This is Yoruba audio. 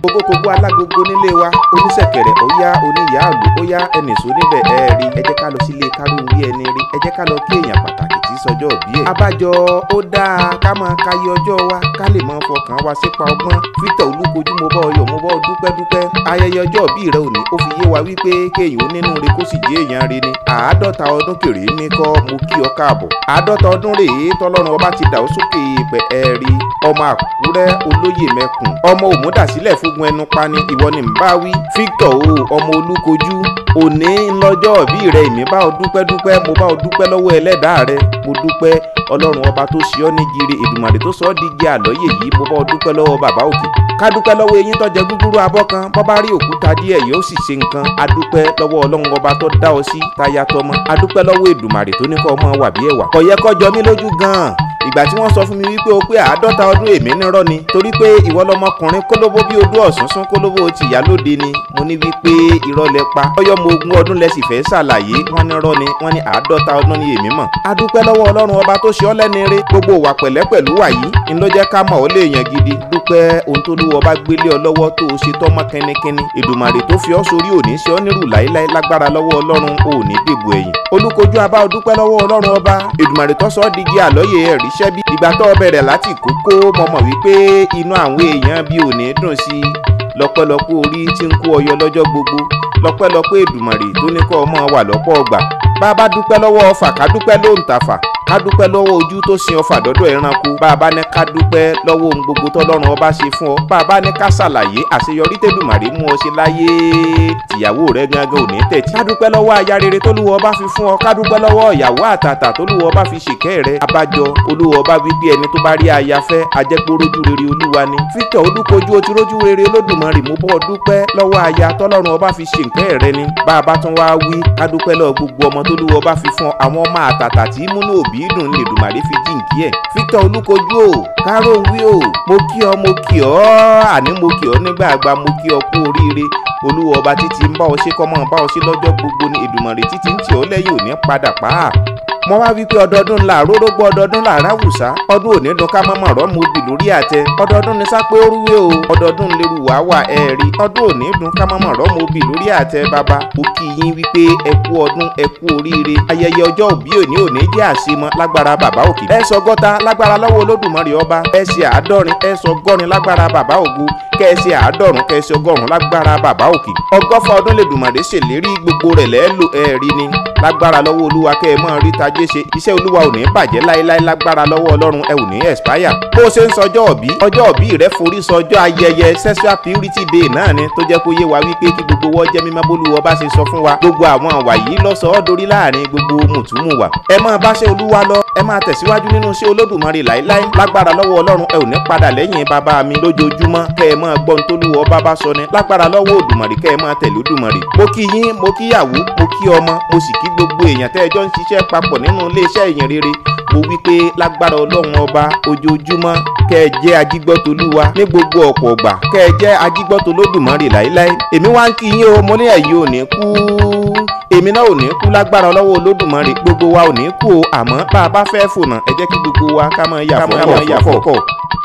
kókókókó alágogo nílé wa oníṣẹ̀kẹ̀rẹ̀ ó yá oníyàálù ó yá ẹnìṣó níbẹ̀ ẹ rí ẹ jẹ́ ká lọ sílé kárùn-ún ẹni rí ẹ jẹ́ ká lọ kí èèyàn pàtàkì tí sọjọ́ òbí ẹ̀. abájọ ó dáa ká máa káyé ọjọ́ wa ká lè máa fọkàn wa sípa ọgbọ́n Victor Olúkojú mo bọ́ ọyọ̀ mo bọ́ dúpẹ́dúpẹ́ ayẹyẹ ọjọ́ òbí rẹ òní ó fi yé wa wípé kéèyàn ó nínú re kó sì jẹ́ èèyàn re ni àádọ́ta ọdún kéré ní kọ́ mo kí ọ káàbọ̀ àádọ́ta ọdún rèé tọ́lọ́run ọba ti dà ó sókè pẹ̀ ẹ́ rí ọmọ àkúrẹ́ olóyè mẹ́kùn ọmọ òmùdásílẹ̀ fúngun ẹnu pani ìwọ ni ń bá wí Victor o ọmọ Olúkojú òní ńlọ́jọ́ òbí rẹ èmi bá ọ dúpẹ́ dúpẹ́ mo bá ọ dúpẹ́ lọ́wọ́ ẹlẹ́dàá rẹ mo dúpẹ́ ọlọ́run ọba tó ṣe ọ́ ní gire Èdùmàrè tó sọ ọ́ di igi àlọ́yè yìí mo bá ọ dúpẹ́ lọ́wọ́ bàbá òkè ká dúpẹ́ lọ́wọ́ eyín tó jẹ gúgúrú abọ́ kan bọ́ bá rí òkúta díẹ̀ yóò sì ṣe nǹkan a dúpẹ́ lọ́wọ́ ọlọ́run ọba tó dá ọ sí táyà tọmọ a dúpẹ́ lọ́wọ́ Èdùmàrè tó ní kọ́ ọmọ wà bí ẹ̀wà kò yẹ kó jọ mí lójú gan-an ìgbà tí wọ́n sọ fún mi wípé o pé àádọ́ta ọdún èmi nírọ́ ni torí pé ìwọ lọmọkùnrin kólóbó bí odó ọ̀sánsán kólóbó ti ìyá lóde ni mo ní wípé irọ́ lẹ pa ọyọ́ mo ogún ọdún lẹ sì fẹ́ ṣàlàyé wọ́n nírọ́ ni wọ́n ní àádọ́ta ọdún ni èmi mọ̀ a dúpẹ́ lọ́wọ́ ọlọ́run ọba tó ṣe ọ́ lẹ́ni rere gbogbo wà pẹ̀lẹ́ pẹ̀lú wà yìí ń ló jẹ́ ká mọ̀ ọ́ lè yàn gidi dúpẹ́ ohun tó lúwọ́ bá gbélé ọ lọ́wọ́ tó o ṣe tọ́mọ kẹ́nikẹ́ni Èdùmàrè tó fi ọ́ sórí òní ṣe ọ́ nírù láéláé lágbára lọ́wọ́ ọlọ́run òní dèbò ẹ̀yìn Olúkojú abá ọ dúpẹ́ lọ́wọ́ ọlọ́run ọba Èdùmàrè tó sọ ọ́ digi àlọ́yè ẹ̀ríṣẹ́ bí ìgbà tó bẹ̀rẹ̀ láti kókó mo mọ̀ wípé inú àwọn èèyàn bí òní dùn sí i lọ́pẹ́lọpẹ́ orí tí ń kó ọyọ lọ́jọ́ gbogbo lọ́pẹ́lọpẹ́ Èdùmàrè tó ní kọ́ ọmọ wà lọ́pọ̀ ọgbà bá a bá dúpẹ́ lọ́wọ́ ọfà ká dúpẹ́ lóǹtàfà ká dúpẹ́ lọ́wọ́ ojú tó sin ọfà dọ́dọ̀ ẹranko bá a bá ní ká dúpẹ́ lọ́wọ́ ohun gbogbo tọ́lọ́run ọba ṣe fún ọ bá a bá ní ká ṣàlàyé àṣeyọrí tẹ́dùmàrè mú ọ ṣe láyé tìyàwó rẹ gangan ò ní tẹ̀tí. ká dúpẹ́ lọ́wọ́ aya rere tólúwọ́ ọba fi fún ọ ká dúpẹ́ lọ́wọ́ ìyàwó àtàtà tólúwọ́ ọba fi ṣèkẹ́ rẹ abájọ olúwọ́ ọba wípé ẹni tó bá rí aya fẹ́ ajẹ́pọ̀ rójú rere olúwa ni. Victor Olúkojú o ti rójú rere Olódùmarè mo bọ́ dúpẹ́ lọ́wọ́ aya tọ́lọ́run ọba fi ṣèkẹ́ rẹ ni. bá a bá tún wá wí ká dúpẹ́ lọ́wọ́ gbogbo ọmọ tólúwọ́ ọba fi fún àwọn ọmọ àtàtà tí múnú òbí dùn ní Èdùmàrè fi jíǹkí ẹ̀ Victor Olúkojú o káró wí o mo kí ọ mo kí ọ àní mo kí ọ nígbà àgbà mo kí ọ kú oríire olúwa ọba títí ń bá ọ ṣe kọ́ mọ́ bá ọ ṣe lọ́jọ́ gbogbo ní Èdùmàrè títí ń tì ọ́ lẹ́yìn òní padà pa á mo wá wípé ọdọọdún ńlá àrórógbó ọdọọdún là ráwùsá ọdún òní dùn ká mọ́mọ́ rọ́ mo bì lórí àtẹ ọdọọdún ní sápé orúwé o ọdọọdún lérú wá wà ẹ rí ọdún òní dùn ká mọ́mọ́ rọ́ mo bì lórí àtẹ bàbá ó kí yín wípé ẹ kú ọdún ẹ kú oríire ayẹyẹ ọjọ́ òbí òní òní jẹ́ àṣemọ lágbára bàbá òkè ẹ sọ gọ́ta lágbára lọ́wọ́ olódùmarè ọba ẹ ṣe àádọ́rin ẹ sọ gọ́rin lágbára bàbá ògo kẹ ẹ ṣe àádọ́rùn kẹ ẹ ṣe ọgọ́rùn lágbára bàbá òkè ọgọ́fà ọdún lèdùmàrè ṣèlérí gbogbo rẹ̀ lẹ́ẹ̀lò ẹ̀ẹ́rí ni lágbára lọ́wọ́ olúwa kẹ́ ẹ mọ́ rí tajé ṣe iṣẹ́ olúwa ò ní bàjẹ́ láéláé lágbára lọ́wọ́ ọlọ́run ẹ ò ní expire. bó o ṣe ń sọjọ́ òbí ọjọ́ òbí rẹ forí sọjọ́ ayẹyẹ sexual purity day náà ni tó jẹ́ kó yé wa wípé kí gbogbo wọ́n jẹ́ mímọ́ bólúwọ́ bá ṣe sọ fún wa gbogbo àwọn àwà yìí lọ́sọ̀ọ́ dorí láàrin gbogbo mùtúmùwà. ẹ máa bá ṣe olúwa lọ ẹ máa tẹ̀síwájú nínú iṣẹ́ olódùmarè láéláé lágbára lọ́wọ́ ọlọ́run ẹ ò ní padà lẹ́yìn bàbá mi lójoojúmọ́ kẹ́ ẹ máa gbọ́n tólúwọ́ bá bá sọ ni lágbára lọ́wọ́ òdùmarè kẹ́ ẹ máa tẹ̀lé òdùmarè. mo kí yín mo kíyàwó mo kí ọmọ mo sì kí gbogbo èèyàn tẹ́ ẹ jọ ń ṣiṣẹ́ papọ̀ nínú iléeṣẹ́ ìyìn rere mo wí pé lágbára ọlọ́run ọba ojoojúmọ́ kẹ́ ẹ jẹ́ ajígbọ́tolúwa ní gbogbo ọ̀pọ̀ ọ̀gbà kẹ́ ẹ jẹ́ ajígbọ́tolódùmarè láéláé èmi wá ń kí yín o mo ní ẹ̀yin ò ní kú èmi náà ò ní kú lágbára ọlọ́wọ́ olódùmarè gbogbo wa ò ní kú o àmọ́ bá a bá fẹ́ fònà ẹ jẹ́ kí gbogbo wa ká máa yà fọ́ ká máa yà fọ́ kọ̀.